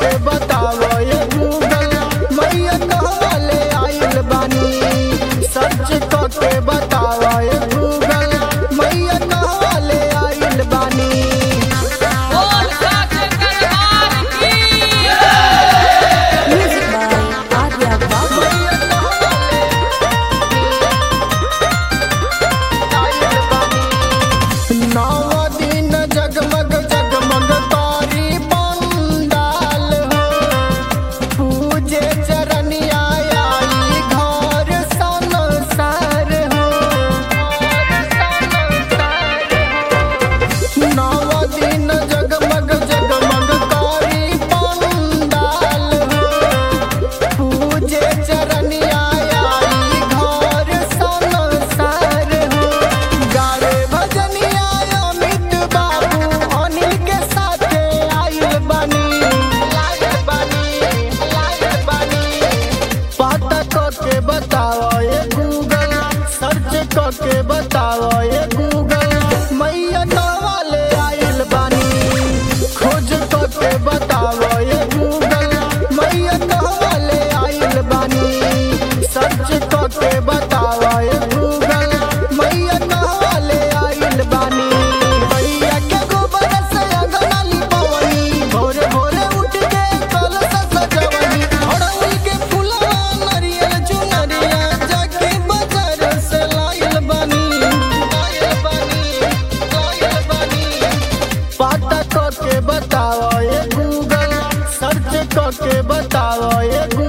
के बताओ ये गूगल मैया कहवा ले आइल बानी सर्च क के बताओ ये गूगल मैया कहवा ले आइल बानी बोल सच दरबार की Music by Arya Babu. नव दिन जगमग जगमग तारी पंडाल हो पूजे चरनिया आई घर संसार हो नव दिन जगमग जगमग तारी पंडाल हो पूजे चरनिया आई घर संसार हो गारे भजनिया अमित बाबू अनिल के साथे आइल बानी आइल बानी आइल बानी पता क के बताओ ये गूगल सर्च क के बताओ ये गूगल मैया वाले आइल बानी खोज क के बताओ ये गूगल मैया वाले आइल बानी सर्च क के बताओ ये गूगल मैया वाले आइल बानी मैया के गोबर से अंगना लिपवनी भोरे भोरे उठ के कलश सजवनी अड़हुल के फूलवा नरियल चुनरिया जाके बाजार से लाइल बानी लाइल बानी लाइल बानी पता क के बताओ ये गूगल सर्च क के बताओ ये गूगल